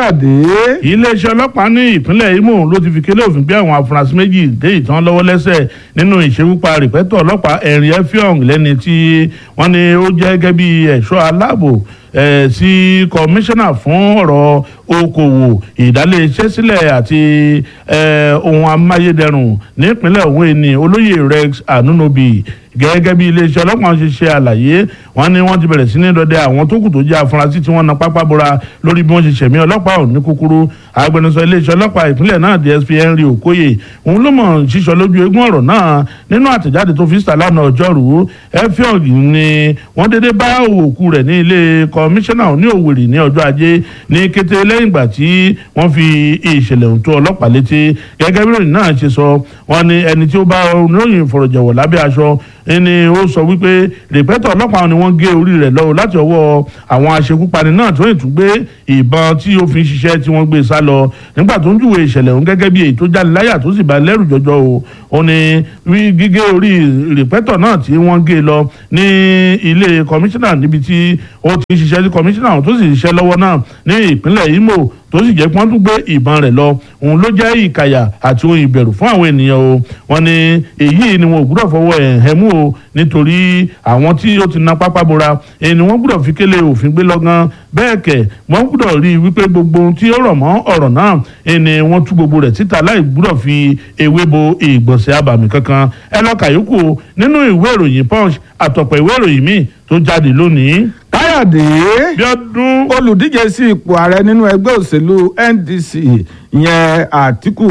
káyọ̀dé. iléeṣẹ́ ọlọ́pàá ní ìpínlẹ̀ Imo ló ti fi kélé òfin gbé àwọn afurasí méjì dé ìtàn lọ́wọ́ lẹ́sẹ̀ nínú ìṣekúpa rìpẹ́tọ̀ ọlọ́pàá ẹ̀rìn efiong lẹ́ni tí wọ́n ní ó jẹ́ gẹ́gẹ́ bí ẹ̀ṣọ́ aláàbò sí kọmíṣánná fún ọ̀rọ̀ okòwò ìdálé iṣẹ́ sílẹ̀ àti ohun amáyédẹrùn nípínlẹ̀ òun ẹni olóyè Rex Anunobi gẹ́gẹ́ bí iléeṣẹ́ ọlọ́pàá ṣe ṣe àlàyé wọ́n ní wọ́n ti bẹ̀rẹ̀ sí ní dọdẹ àwọn tó kù tó jẹ́ afurasí tí wọ́n na pápá bora lórí bí wọ́n ṣe ṣẹ̀mí ọlọ́pàá ọ̀hún ní kúkúrú agbẹnusọ iléeṣẹ́ ọlọ́pàá ìpínlẹ̀ náà DSP Henry Okoye òun ló mọ̀ ṣíṣọ lójú eégún ọ̀rọ̀ náà nínú àtẹ̀jáde tó fi síta lánàá ọjọ́rú efiog ni wọ́n dédé bá òkú rẹ̀ ní ilé kọmíṣánná ní Òwèrì ní ọjọ́ ajé ní kété lẹ́yìn ìgbà tí wọ́n fi ìṣẹ̀lẹ̀ ohun tó ọlọ́pàá létí gẹ́gẹ́ bí ìròyìn náà ṣe sọ wọ́n ní ẹni tí ó bá oníròyìn ìfọ̀rọ̀jẹ̀wọ̀ lábẹ́ aṣọ ẹni ó sọ wípé rìpẹ́tọ̀ ọlọ́pàá ni wọ́n gé orí rẹ̀ lọ́wọ́ láti ọwọ́ àwọn aṣekúpani náà tó ìtún gbé ìbọn tí ó fi ń ṣiṣẹ́ tí wọ́n gbé sá lọ nígbà tó ń júwe ìṣẹ̀lẹ̀ òun gẹ́gẹ́ bí èyí tó jáde láyà tó sì bá lẹ́rù jọjọ o ó ní gígé orí rìpẹ́tọ̀ náà tí wọ́n gé lọ ní ilé kọmíṣánná níbi tí ó ti ń ṣiṣẹ́ sí kọmíṣánná tó sì ṣiṣẹ́ lọ́wọ́ náà ní ìpínlẹ̀ Imo tó sì jẹ́ pé wọ́n tún gbé ìbọn rẹ̀ lọ òun ló jẹ́ ìkàyà àti ohun ìbẹ̀rù fún àwọn ènìyàn o wọ́n ní èyí ni wọn ò gbúdọ̀ fọwọ́ ẹ̀ hẹ́ mú o nítorí àwọn tí ó ti na pápá bora èyí ni wọ́n gbúdọ̀ fi kélé òfin gbé lọ́gán bẹ́ẹ̀ kẹ̀ wọ́n gbúdọ̀ rí i wípé gbogbo ohun tí ó rọ̀ mọ́ ọ̀rọ̀ náà èyí ni wọ́n tú gbogbo rẹ̀ síta láì gbúdọ̀ fi ewé bo ìgbọ̀nsẹ̀ abàmì kankan ẹ lọ kàyókù nínú ìwé ìròyìn punch àtọ̀pọ̀ ìwé ìròyìn míì tó jáde lónìí. káyọ̀dé Bíọ́dún olùdíje sí ipò ààrẹ nínú ẹgbẹ́ òṣèlú NDC ìyẹn Àtíkù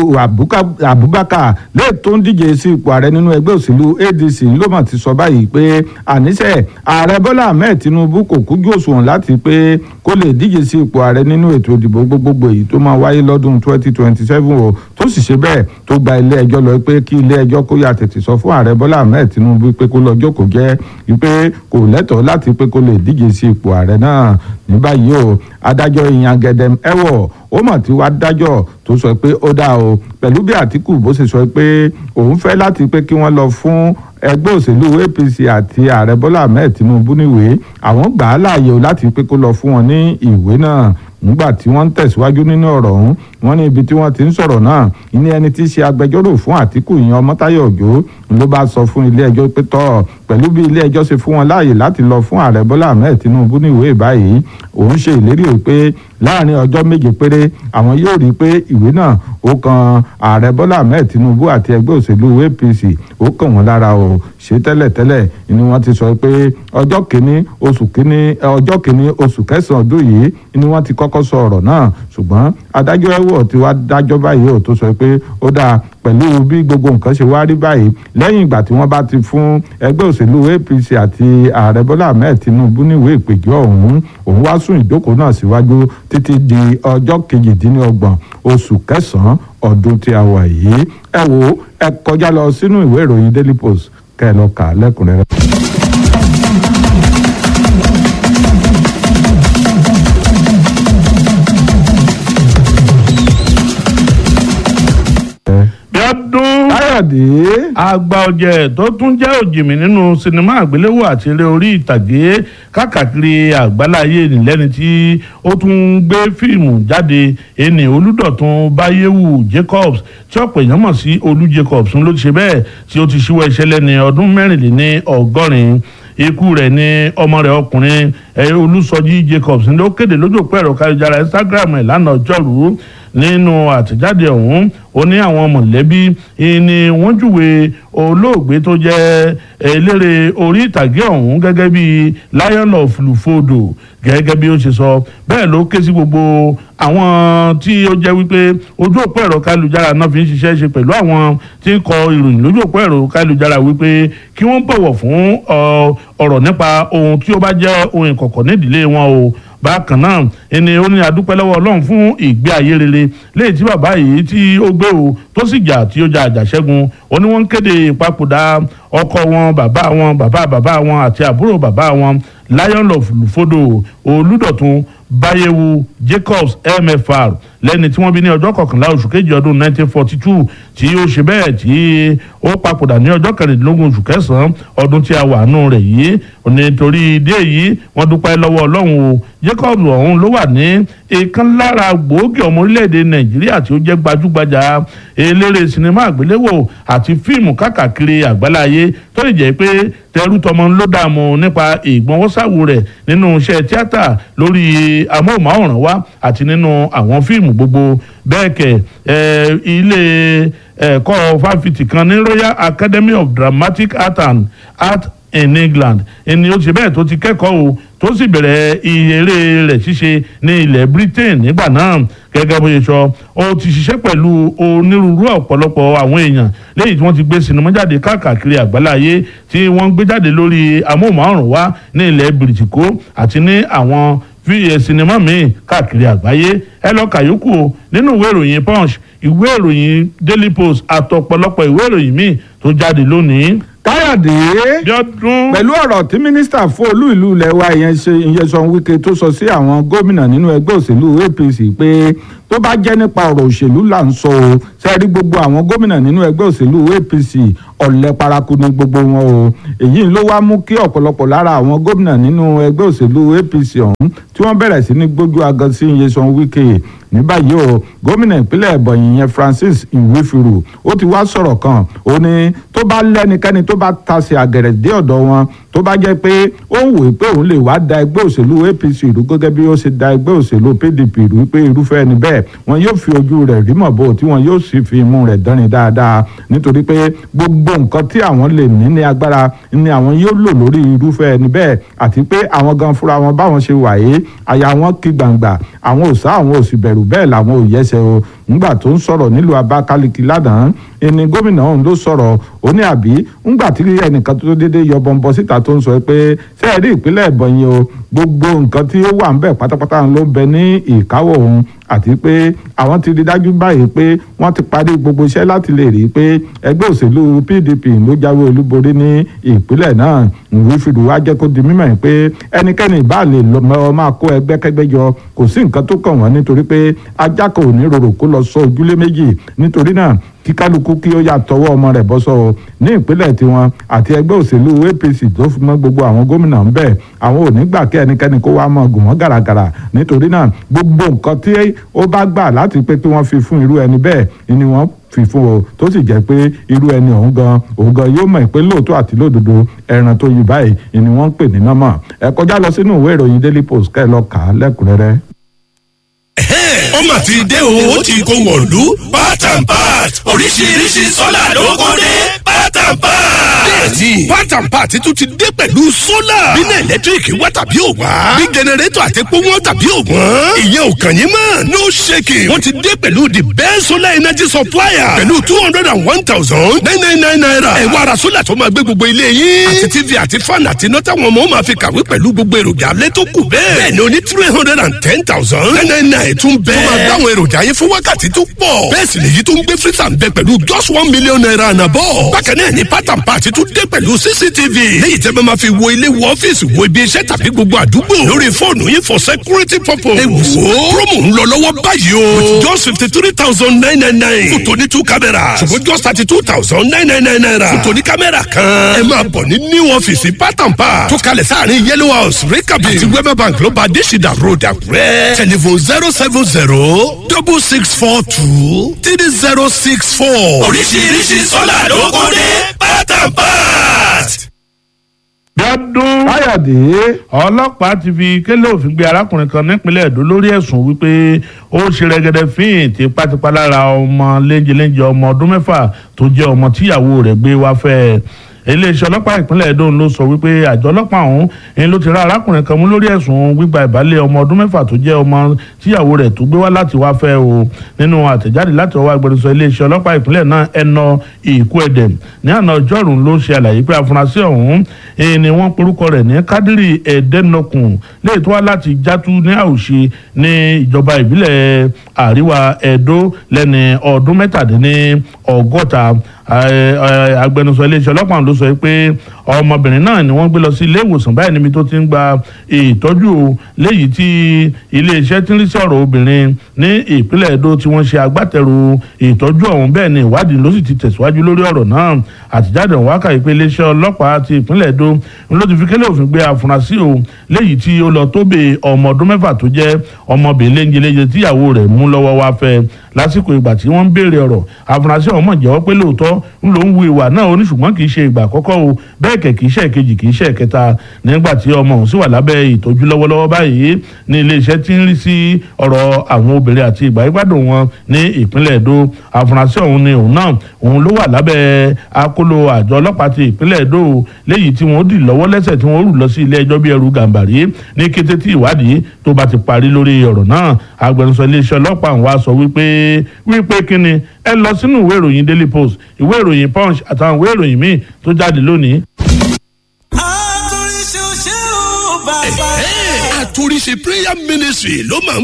Abubakar lè tó ń díje sí ipò ààrẹ nínú ẹgbẹ́ òṣèlú ADC ló mà ti sọ báyìí pé àníṣe ààrẹ Bọ́lá Ahmed Tinubu kò kújú òṣùwọ̀n láti pé kó lè díje sí ipò ààrẹ nínú ètò ìdìbò gbogbogbò èyí tó máa wáyé lọ́dún 2027 o tó sì ṣe bẹ́ẹ̀ tó gba ilé ẹjọ́ lọ pé kí ilé ẹjọ́ kó yà tètè sọ fún ààrẹ Bọ́lá Ahmed Tinubu pé kó lọ jókòó jẹ́ wípé kò lẹ́tọ̀ọ́ láti pé kó lè díje sí ipò ààrẹ náà ní báyìí o adájọ́ ìyàngẹ̀dẹ̀m ẹ̀wọ̀ ó mà ti wá dájọ́ tó sọ pé ó dáa o pẹ̀lú bí Àtíkù bó ṣe sọ pé òun fẹ́ láti pé kí wọ́n lọ fún ẹgbẹ́ òṣèlú APC àti ààrẹ Bọ́lá Ahmed Tinubu níwèé àwọn gbà á láàyè o láti pé kó lọ fún wọn ní ìwé náà nígbà tí wọ́n ń tẹ̀síwájú nínú ọ̀rọ̀ ọ̀hún wọ́n ní ibi tí wọ́n ti ń sọ̀rọ̀ náà ní ẹni tí í ṣe agbẹjọ́rò fún Àtíkù ìyẹn Ọmọ́táyọ̀ Òjó ló bá sọ fún ilé ẹjọ́ pé tọ́ pẹ̀lú bí ilé ẹjọ́ ṣe fún wọn láàyè láti lọ fún ààrẹ Bọ́lá Ahmed Tinubu ní ìwé báyìí òun ṣe ìlérí pé láàrin ọjọ́ méje péré àwọn yóò rí i pé ìwé náà ó kan ààrẹ Bọ́lá Ahmed Tinubu àti ẹgbẹ́ òṣèlú APC ó kàn wọ́n lára o ṣe tẹ́lẹ̀tẹ́lẹ̀ ni wọ́n ti sọ pé ọjọ́ kìíní oṣù kìíní ọjọ́ kìíní oṣù kẹsàn-án ọdún yìí ni wọ́n ti kọ́kọ́ sọ ọ̀rọ̀ náà ṣùgbọ́n adájọ́ ẹ̀wọ̀ ti wá dájọ́ báyìí ò tó sọ pé ó dáa pẹ̀lú bí gbogbo nǹkan ṣe wá rí báyìí lẹ́yìn ìgbà tí wọ́n bá ti fún ẹgbẹ́ òṣèlú APC àti ààrẹ Bọ́lá Ahmed Tinubu níwèé ìpèjọ́ ọ̀hún òun wá sún ìjókòó náà síwájú títí di ọjọ́ kejìdínlọ́gbọ̀n oṣù kẹsàn-án ọdún tí a wà yìí ẹ wo ẹ kọjá lọ sínú ìwé ìròyìn Daily Post kẹ́ ẹ lọ kà á lẹ́kùnrẹ́rẹ́. Bíọ́dún káyọ̀dé àgbà ọ̀jẹ̀ tó tún jẹ́ òjìmí nínú sinimá àgbéléwò àti eré orí ìtàgé káàkiri àgbáláyé nìlẹ́ni tí ó tún gbé fíìmù jáde ẹni olùdọ̀tún báyéwù Jacobs tí ọ̀pọ̀ èèyàn mọ̀ sí olú Jacobs ló ti ṣe bẹ́ẹ̀ tí ó ti ṣíwọ́ iṣẹ́ lẹ́ni ọdún mẹ́rìnléní ọgọ́rin ikú rẹ̀ ní ọmọ rẹ̀ ọkùnrin olùsọjí Jacobs ló kéde lójú òpó ẹ̀rọ káyọ̀jára Instagram ẹ̀ lánàá ọjọ́rú nínú àtẹ̀jáde ọ̀hún ó ní àwọn mọ̀lẹ́bí ni wọ́n júwe olóògbé tó jẹ́ eléré orí ìtàgé ọ̀hún gẹ́gẹ́ bí lion of lufodo gẹ́gẹ́ bí ó ṣe sọ bẹ́ẹ̀ ló ké sí gbogbo àwọn tí ó jẹ́ wípé ojú òpó ẹ̀rọ kálujára náà fi ń ṣiṣẹ́ ṣe pẹ̀lú àwọn tí ń kọ ìròyìn lójú òpó ẹ̀rọ kálujára wípé kí wọ́n bọ̀wọ̀ fún ọ̀rọ̀ nípa ohun tí ó bá jẹ́ ohun ìkọ̀kọ̀ nídìílé wọn o bákan náà ẹni ó ní adúpẹ́ lọ́wọ́ ọlọ́run fún ìgbé ayé rere léyìí tí bàbá yìí tí ó gbé o tó sì jà tí ó jà àjàṣẹ́gun ó ní wọ́n ń kéde ìpapòdà ọkọ wọn bàbá wọn bàbá bàbá wọn àti àbúrò bàbá wọn lion of lufodo olùdọ̀tun báyẹ̀wò jacobs mfr lẹ́ni tí wọ́n bí ní ọjọ́ kọkànlá oṣù kejì ọdún 1942 tí ó ṣe bẹ́ẹ̀ tí ó papòdà ní ọjọ́ kẹrìndínlógún oṣù kẹsàn-án ọdún tí a wà nù rẹ̀ yìí nítorí ìdí èyí wọ́n dúpẹ́ lọ́wọ́ ọlọ́run o Jacob ọ̀hún ló wà ní ìkan lára gbòógì ọmọ orílẹ̀-èdè nàìjíríà tí ó jẹ́ gbajúgbajà eléré sinimá àgbéléwò àti fíìmù káàkiri àgbáláyé tó lè jẹ́ pé tẹrú tọmọ ló dààmú nípa ìgbọ̀nwọ́sàwò rẹ̀ nínú iṣẹ́ tíátà lórí amóhùnmáwòrán wa àti nínú àwọn fíìmù gbogbo bẹ́ẹ̀ kẹ̀ ilé ẹ̀kọ́ fáfitì kan ní Royal Academy of Dramatic Art and Art in England ẹni ó ṣe bẹ́ẹ̀ tó ti kẹ́kọ̀ọ́ o tó sì bẹ̀rẹ̀ eré rẹ̀ ṣíṣe ní ilẹ̀ Britain nígbà náà gẹ́gẹ́ bó ṣe sọ ó ti ṣiṣẹ́ pẹ̀lú onírúurú ọ̀pọ̀lọpọ̀ àwọn èèyàn lẹ́yìn tí wọ́n ti gbé sinimá jáde káàkiri àgbáláyé tí wọ́n gbé jáde lórí amóhùnmáwòrán wa ní ilẹ̀ bìrìtìkó àti ní àwọn sinimá míì káàkiri àgbáyé ẹ lọ kàyókù o nínú ìwé ìròyìn Punch ìwé ìròyìn Daily Post àtọ̀pọ̀lọpọ̀ ìwé ìròyìn míì tó jáde lónìí káyọ̀dé bíọ́dún. pẹ̀lú ọ̀rọ̀ tí mínísítà fún olú ìlú ilẹ̀ wa ìyẹn ṣe Nyesom Wike tó sọ sí àwọn gómìnà nínú ẹgbẹ́ òṣèlú APC pé tó bá jẹ́ nípa ọ̀rọ̀ òṣèlú là ń sọ o sẹ́ẹ̀rí gbogbo àwọn gómìnà nínú ẹgbẹ́ òṣèlú APC ọ̀lẹ paraku ni gbogbo wọn o èyí ló wá mú kí ọ̀pọ̀lọpọ̀ lára àwọn gómìnà nínú ẹgbẹ́ òṣèlú APC ọ̀hún tí wọ́n bẹ̀rẹ̀ sí ní gbójú agan sí Nyesom Wike ní báyìí o gómìnà ìpínlẹ̀ Ebonyi yẹn Francis Nwifiru ó ti wá sọ̀rọ̀ kan ó ní tó bá lẹ́nikẹ́ni tó bá tasẹ̀ àgẹ̀rẹ̀ dé ọ̀dọ̀ wọn tó bá jẹ́ pé ó ń wòye pé òun lè wá da ẹgbẹ́ òṣèlú APC ìlú gẹ́gẹ́ bí ó ṣe da ẹgbẹ́ òṣèlú PDP ìlú pé irúfẹ́ ẹni bẹ́ẹ̀ wọn yóò fi ojú rẹ̀ rí mọ̀ bó tí wọn yóò sì fi imú rẹ̀ dánrin dáadáa nítorí pé gbogbo nǹkan tí àwọn lè ní ní agbára ni àwọn yóò lò lórí irúfẹ́ ẹni bẹ́ẹ̀ àti pé àwọn gan fúnra wọn báwọn ṣe wàyé àyà wọn kí gbangba àwọn ò sá àwọn ò sì bẹ̀rù bẹ́ẹ̀ làwọn ò yẹsẹ̀ o ńgbà tó ń sọ̀rọ̀ nílùú Abakaliki lánàá ẹni gómìnà ọ̀hún ló sọ̀rọ̀ ó ní àbí ńgbà tí ẹnìkan tó déédéé yọ bọ́ńbọ́ síta tó ń sọ pé sẹ́ẹ̀rí ìpínlẹ̀ Ebonyi o gbogbo nǹkan tí ó wà ń bẹ̀ pátápátá ló ń bẹ ní ìkáwọ́ òun àti pé àwọn ti rí dájú báyìí pé wọ́n ti parí gbogbo iṣẹ́ láti lè rí i pé ẹgbẹ́ òṣèlú PDP ló jáwé olúborí ní ìpínlẹ̀ náà Nwifiru wá jẹ́ kó di mímọ̀ pé ẹnikẹ́ni ìbá lè lọ máa kó ẹgbẹ́kẹ́gbẹ́ jọ kò sí nǹkan tó kàn wọ́n nítorí pé ajá kan ò ní rorò kó lọ sọ ojúlé méjì nítorí náà kí kálukú kí ó yà tọwọ́ ọmọ rẹ̀ bọ́ sọ o ní ìpínlẹ̀ tiwọn àti ẹgbẹ́ òṣèlú APC tó fi mọ́ gbogbo àwọn gómìnà ń bẹ̀ àwọn ò ní gbà kí ẹnikẹ́ni kó wá mọ́ gùn wọ́n gàràgàrà nítorí náà gbogbo nǹkan tí ó bá gbà láti pé kí wọ́n fi fún irú ẹni bẹ́ẹ̀ ni wọ́n fi fún o tó sì jẹ́ pé irú ẹni ọ̀hún gan òun gan yóò mọ̀ pé lóòótọ́ àti lódodo ẹran tó yí báyìí ni wọ́n ń pè ní nọ́mọ̀ ẹ kọjá lọ sínú ìwé ìròyìn Daily Post kẹ́ ẹ lọ kà á lẹ́kùnrẹ́rẹ́ ó mà ti dé o ó ti kó wọ̀lú part and part oríṣiríṣi sọ́là ló kó dé part and part. bẹ́ẹ̀ni part and part tún ti dé pẹ̀lú sólà. bínú ẹ̀lẹ́tíríkì wá tàbí ò wá. bí jẹnẹrétọ̀ àti epo wọn tàbí ò wọ́n. ìyẹn ò kàn yín mọ́ no shaking. wọ́n ti dé pẹ̀lú the best solar energy supplier. pẹ̀lú two hundred and one thousand nine nine nine naira. ẹ wá ra sólà tó máa gbé gbogbo ilé yín. àti tv àti fan àti iná táwọn ọmọ máa fi kàwé pẹ̀lú gbogbo èròjà alẹ́ tó kù bẹ́ẹ̀. bẹ́ẹ̀ni o ní three hundred and ten thousand nine nine nine tún bẹ́ẹ̀. tó máa dáwọn èròjà yẹn fún wákàtí tó pọ̀. bẹ́ẹ̀ sì lèyí tó ń gbé freezer ń bẹ pẹ̀lú just one million naira àná bọ̀. bákan náà ni pátán pàtí tún dé pẹ̀lú cctv. léyìí tẹ́ bá máa fi wo ilé wo ọ́fíìsì wo ibi iṣẹ́ tàbí gbogbo àdúgbò. lórí fóònù yín for security purpose. ẹ wò ó promo ń lọ lọ́wọ́ báyìí o. with just fifty three thousand nine nine nine. fún tòní two cameras. ṣùgbọ́n just thirty two thousand nine nine nine naira. fún tòní kámẹ́rà kan. ẹ máa bọ̀ ní new ọ́fíìsì pátán pa. tó kalẹ̀ sáàrin yellow house rikabi. àti wema bank ló bá adésìdá road àkúrẹ́. telephone zero seven zero double six four two three zero six four. oríṣiríṣi sọ́là ló kó dé pátápátá. bíọ́dún. káyọ̀dé ọlọ́pàá ti fi kélé òfin gbé arákùnrin kan nípínlẹ̀ èdò lórí ẹ̀sùn wípé ó ṣe rẹ́gẹ́dẹ́ fíìn tipátipá lára ọmọ léńjeléńje ọmọ ọdún mẹ́fà tó jẹ́ ọmọ tíyàwó rẹ̀ gbé wá fẹ́ iléeṣẹ́ ọlọ́pàá ìpínlẹ̀ Edo ló sọ wípé àjọ ọlọ́pàá ọ̀hún ni ló ti rá arákùnrin kan mú lórí ẹ̀sùn gbígba ìbálẹ̀ ọmọ ọdún mẹ́fà tó jẹ́ ọmọ tíyàwó rẹ̀ tó gbé wá láti wá fẹ́ o nínú àtẹ̀jáde láti ọwọ́ agbẹnusọ iléeṣẹ́ ọlọ́pàá ìpínlẹ̀ náà ẹnà ìkú ẹ̀dẹ̀ ní àná ọjọ́rùn ló ṣe àlàyé pé afurasí ọ̀hún ni wọ́n porúkọ rẹ̀ ní Kádírì ẹ̀ẹ́dẹ́nọkùn léè tó wá láti játú ní àwùṣe ní ìjọba ìbílẹ̀ àríwá Edo lẹ́ni ọdún mẹ́tàdínní ọgọ́ta agbẹnusọ iléeṣẹ́ ọlọ́pàá ló sọ pé ọmọbìnrin náà ni wọ́n gbé lọ sí ilé ìwòsàn báyìí níbi tó ti ń gba ìtọ́jú léyìí tí iléeṣẹ́ tí ń rí sí ọ̀rọ̀ obìnrin ní ìpínlẹ̀ Edo tí wọ́n ṣe agbátẹrù ìtọ́jú ọ̀hún bẹ́ẹ̀ ni ìwádìí ló sì ti tẹ̀síwájú lórí ọ̀rọ̀ náà àtijáde ọ̀hún wákàtí pé iléeṣẹ́ ọlọ́pàá ti ìpínlẹ̀ Edo ló ti fi kélé òfin gbé afurasí o léyìí tí ó lọ tó bè ọmọ ọdún mẹ́fà tó jẹ́ ọmọbìnrin léńjeléńje tíyàwó rẹ̀ mú lọ́wọ́ wá fẹ́ lásìkò ìgbà tí wọ́n ń béèrè ọ̀rọ̀ afurasí ọ̀hún mọ̀ jẹ́wọ́ pé lóòótọ́ ń lò ń wu ìwà náà ó ní ṣùgbọ́n kì í ṣe ìgbà àkọ́kọ́ o bẹ́ẹ̀ kẹ̀ kì í ṣe ìkejì kì í ṣe ìkẹta nígbà tí ọmọ òun sì wà lábẹ́ ìtọ́jú lọ́wọ́lọ́wọ́ báyìí ní iléeṣẹ́ tí ń rí sí ọ̀rọ̀ àwọn obìnrin àti ìgbà ìgbádùn wọn ní ìpínlẹ̀ Èdó afurasí ọ̀hún ni òun náà òun ló wà lábẹ́ akóló àjọ ọlọ́pàá ti ìpínlẹ̀ Èdó léyìí tí wọ́n dì lọ́wọ́ lẹ́sẹ̀ tí wọ́n rù lọ sí ilé ẹjọ́ bí ẹrù gàǹbàrí ní kété tí ìwádìí tó bá ti parí lórí ọ̀rọ̀ náà agbẹnusọ iléeṣẹ́ ọlọ́pàá wa sọ wípé wípé kíni ẹ lọ sínú ìwé ìròyìn Daily Post ìwé ìròyìn Punch àtàwọn ìwé ìròyìn míì tó jáde lónìí àtúnṣe prayer ministry ló máa ń